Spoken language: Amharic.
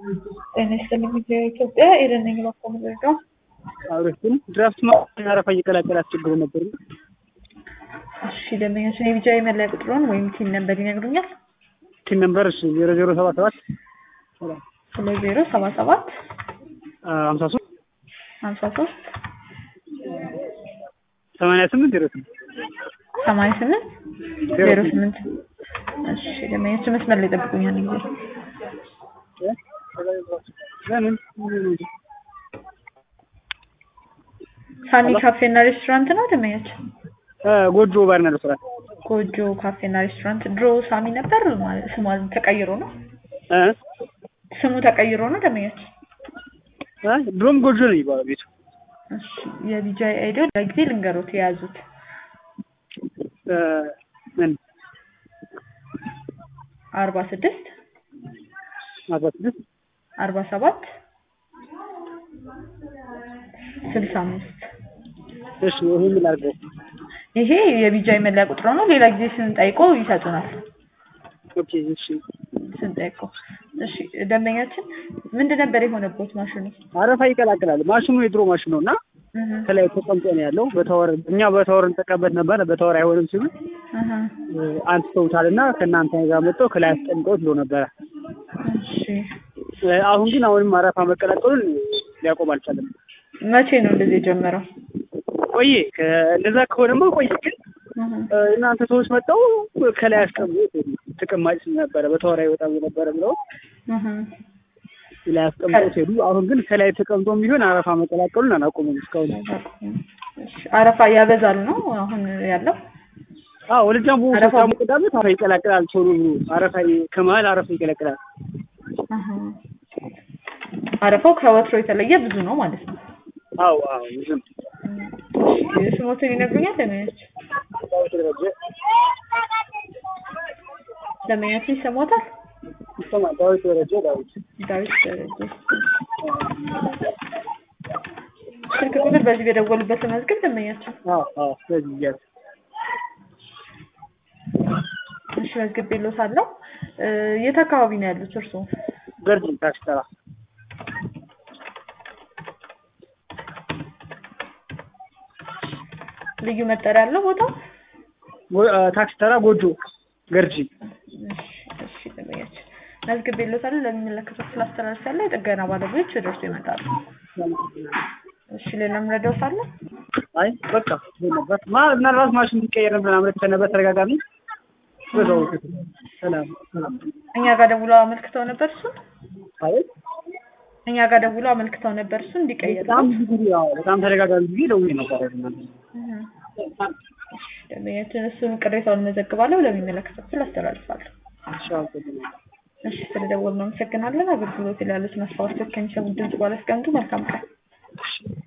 ጤና ይስጥልኝ ኢትዮጵያ ኤደን ነኝ ባኮመዘጋ አብረሽን ድራፍት ማሽን አረፋ እየቀላቀለ አስቸግሮ ነበር። እሺ ደንበኛችን የቢጃ የመለያ ቁጥሩን ወይም ቲን ነበር ይነግሩኛል? ቲን ነምበር እሺ ዜሮ ዜሮ ሰባ ሰባት ሁለት ዜሮ ሰባ ሰባት ሀምሳ ሶስት ሀምሳ ሶስት ሰማንያ ስምንት ዜሮ ስምንት ሰማንያ ስምንት ዜሮ ስምንት እሺ ደንበኛችን መስመር ላይ ጠብቁኛል ጊዜ ለምን ሳኒ ካፌና ሬስቶራንት ነው ደንበኛችን? ጎጆ ባርና ሬስቶራንት ጎጆ ካፌና ሬስቶራንት ድሮ ሳሚ ነበር ማለት ስሙ ተቀይሮ ነው እ ስሙ ተቀይሮ ነው ደንበኛችን? እ ድሮም ጎጆ ነው የሚባለው ቤቱ። እሺ የቢጃ አይዲዮ ለጊዜ ልንገሮት የያዙት እ ምን አርባ ስድስት አርባ ስድስት አርባ ሰባት ስልሳ አምስት እሺ ይሄ ምን ላድርገው? ይሄ የቢጃ መለያ ቁጥር ነው። ሌላ ጊዜ ስንጠይቆ ይሰጡናል። ኦኬ እሺ ስንጠይቆ እሺ ደንበኛችን ምንድን ነበር የሆነበት ማሽኑ? አረፋ ይቀላቅላል። ማሽኑ የድሮ ማሽን ነው እና እህ ከላይ ተቀምጦ ነው ያለው። በታወር እኛ በታወር እንጠቀምበት ነበር። በታወር አይሆንም ሲሉ እህ አንስተውታል እና ከእናንተ ጋር መጥተው ከላይ አስቀምጠውት ብሎ ነበረ። እሺ እ አሁን ግን አሁንም አረፋ መቀላቀሉን ሊያቆም አልቻለም። መቼ ነው እንደዚህ የጀመረው? ቆየ እንደዛ ከሆነማ ቆየ። ግን እህ እ እናንተ ሰዎች መጥተው ከላይ አስቀምጡት ተቀማጭ ነበረ በታወር አይወጣም ነበረ ብለው እህ ላይ አስቀምጠውት ሄዱ። አሁን ግን ከላይ ተቀምጦም ቢሆን አረፋ መቀላቀሉን አላቆሙም እስካሁን። እሺ አረፋ ያበዛል ነው አሁን ያለው? አዎ ወደ ጃምቡ አረፋ- ጃምቡ ቅዳሜ አረፋ ይቀላቅላል። ቶሎ ብሎ አረፋ ከመሀል አረፋ ይቀላቅላል። እህ አረፋው ከወትሮ የተለየ ብዙ ነው ማለት ነው። አዎ አዎ ዝም እሺ ስሞትን ይነግሩኛል ደንበኛችን? ደንበኛችን ይሰማዎታል? ይሰማል። ዳዊት ደረጀ ዳዊት ዳዊት ደረጀ ስልክ ቁጥር በዚህ በደወሉበት መዝገብ ደንበኛችን አዎ አዎ ስለዚህ እያለ እሺ መዝግቤልዎታለሁ እ የት አካባቢ ነው ያሉት እርስዎ? ገርጂ ታክሲ ተራ ልዩ መጠሪያ ያለው ቦታው? ጎ- አ፣ ታክሲ ተራ ጎጆ ገርጂ እሺ እሺ ደንበኛችን መዝግቤልዎታለሁ ለሚመለከተው ስላስተላልፋለሁ የጥገና ባለሙያዎች ወደ እርስዎ ይመጣሉ። እሺ ሌላ የምረዳዎት አለ? አይ በቃ ይሄ ነበር። ማ ምናልባት ማሽን እንዲቀየር ምናምን አመልክተን ነበር ተደጋጋሚ። በዛው ሰላም ሰላም። እኛ ጋር ደውለው አመልክተው ነበር እሱን? አይ እኛ ጋር ደውለው አመልክተው ነበር እሱን እንዲቀየር በጣም ብዙ ጊዜ ያው በጣም ተደጋጋሚ ጊዜ ደውዬ ነበር። ደንበኛችን እሱን ቅሬታውን መዘግባለሁ ለሚመለከተው ክፍል አስተላልፋለሁ። እሺ ስለደወልን አመሰግናለን። አገልግሎት ላይ ያሉትን አስተዋጽኦች ከሚሰሙት ድምጽ ባላስቀምጡ መልካም ቀን።